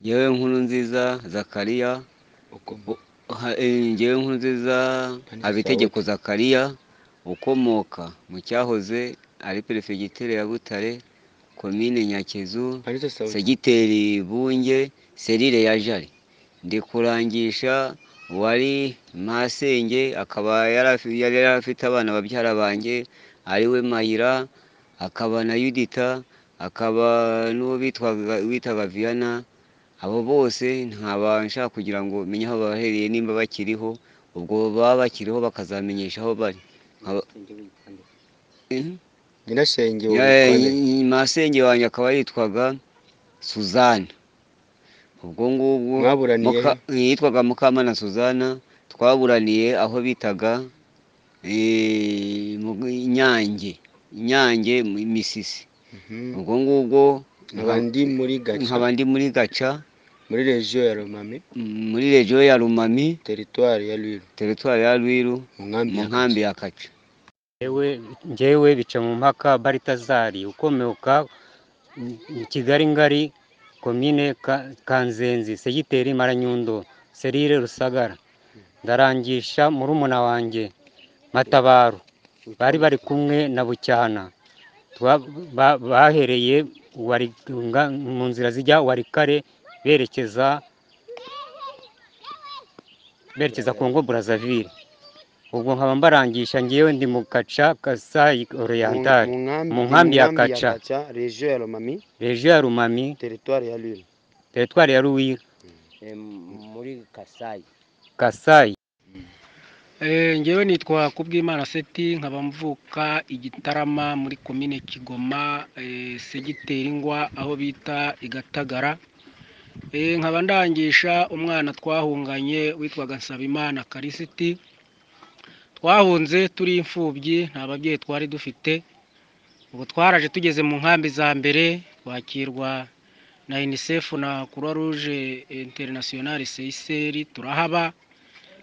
ngewe nkuru nziza zakariya ukomoka ha- eh, ngewe nkuru nziza habitegeko zakariya ukomoka mu cyahoze ari perefegitere ya butare komine nyakizu panito sawuti segiteri bunge serire ya jari ndi kurangisha wari masenge akaba yari afi- yari yari afite abana babyara banjye ariwe mahira akaba na yudita akaba n'uwo bitwaga- witaga viyana abo bose ntabasha kugira ngo menye aho bahereye nimba bakiriho ubwo baba bakiriho bakazamenyesha aho bari nkaba- Mhm. nyirashenge wa Ya- Bukole. nyi- masenge wanjye akaba yitwaga suzana ubwo ngubwo mwaburaniye Muka- yitwaga mukamana suzana twaburaniye aho bitaga eh, mu- nyange nyange mu misisi Mhm. ubwo ngubwo nkaba ndi muri gaca nkaba ndi muri gaca muri regiyo ya romami m- muri regiyo ya rumami teritwari ya rwiru teritwari ya rwiru mu nkambi mu ya nkambi ya kaca Ngewe- ngewe bica mu mpaka baritazari ukomoka mu- mu kigali ngari komine Ka- kanzenzi segiteri maranyundo serire rusagara ndarangisha murumuna wanjye matabaro bari bari kumwe na bucyana Twa- ba- bahereye Wari- nga- mu nzira zijya warikare berekeza berekeza kongo burazavire ubwo nkaba mbarangisha ngewe ndi mu gaca kasayi orientali mu nkambi ya Kaca. regiyo ya romami regiyo ya rumami teritwari ya rwiru teritwari ya ruwira muri kasayi kasayi ngewe nitwa kubwimana seti nkaba mvuka igitarama muri komine kigoma eh, segiteri ngwa aho bita igatagara Eh, nkaba ndangisha umwana twahunganye witwaga nsabimana karisiti twahunze turi imfubyi nta babyeyi twari dufite ubu twaraje tugeze mu nkambi za mbere twakirwa na unicef na croix rouge internationale seyiseri turahaba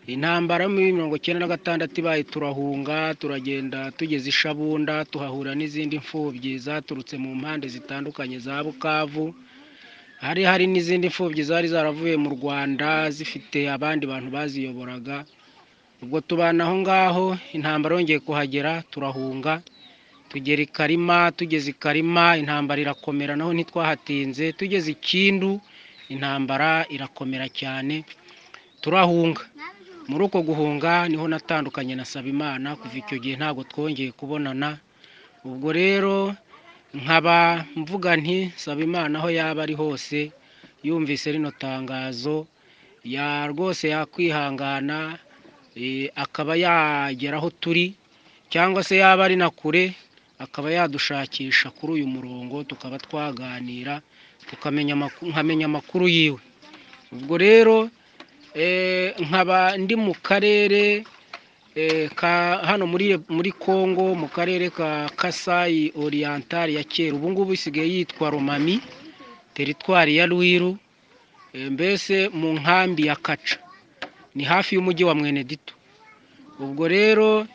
intambara muri mirongo icyenda na gatandatu ibaye turahunga turagenda tugeze i shabunda tuhahura n'izindi mfubyi zaturutse mu mpande zitandukanye za bukavu hari hari n'izindi mfubyi zari zaravuye mu rwanda zifite abandi bantu baziyoboraga ubwo tubana aho ngaho intambara yongeye kuhagera turahunga tugera i karima tugeze i karima intambara irakomera naho ntitwahatinze tugeze i kindu intambara irakomera cyane turahunga muri uko guhunga niho natandukanye na Sabimana kuva icyo gihe ntabwo twongeye kubonana ubwo rero nkaba mvuga nti Sabimana aho yaba ari hose yumvise rino tangazo ya rwose yakwihangana eh, akaba yagera aho turi cyangwa se yaba ari na kure akaba yadushakisha kuri uyu murongo tukaba twaganira tukamenya amakuru, nkamenya amakuru yiwe ubwo rero Eh, nkaba ndi mu karere eh, ka hano muri muri Kongo mu karere ka Kasai Oriental ya kera ubu ngubu isigaye yitwa Romami teritwari ya Rwiru eh, mbese mu nkambi ya Kaca ni hafi y'umujyi wa Mwenedito ubwo rero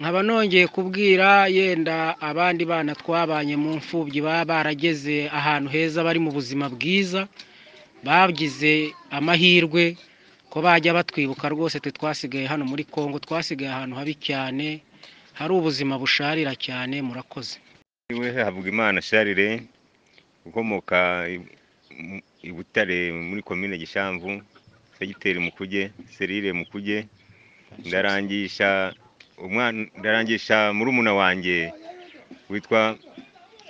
nkaba nongeye kubwira yenda abandi bana twabanye mu mfubyi baba barageze ahantu heza bari mu buzima bwiza bagize amahirwe ko bajya batwibuka rwose twe twasigaye hano muri Kongo twasigaye ahantu habi cyane hari ubuzima busharira cyane murakoze we havuga imana sharire ukomoka i- mu- i butare muri komine gishamvu segiteri mukuge serire mukuge ndarangisha umwana ndarangisha murumuna wanjye witwa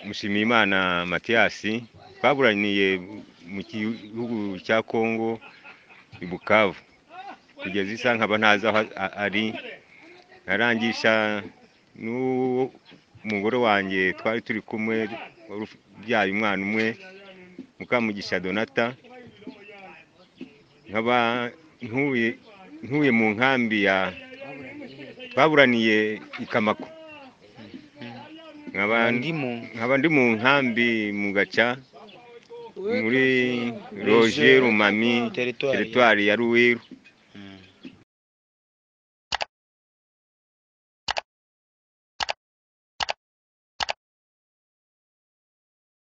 mushimiyimana matiyasi twaburaniye mu gihugu cya kongo i bukavu kugeza isa nkaba ntazi aho a- a- ari ndarangisha n'uwo umugore wanjye twari turi kumwe wari ubyaye umwana umwe mukamugisha donata nkaba ntuye ntuye mu nkambi ya twaburaniye i kamako nkaba ndimo nkaba ndi mu nkambi mu gaca muri roje rumami teritwari teritwari ya ruwiru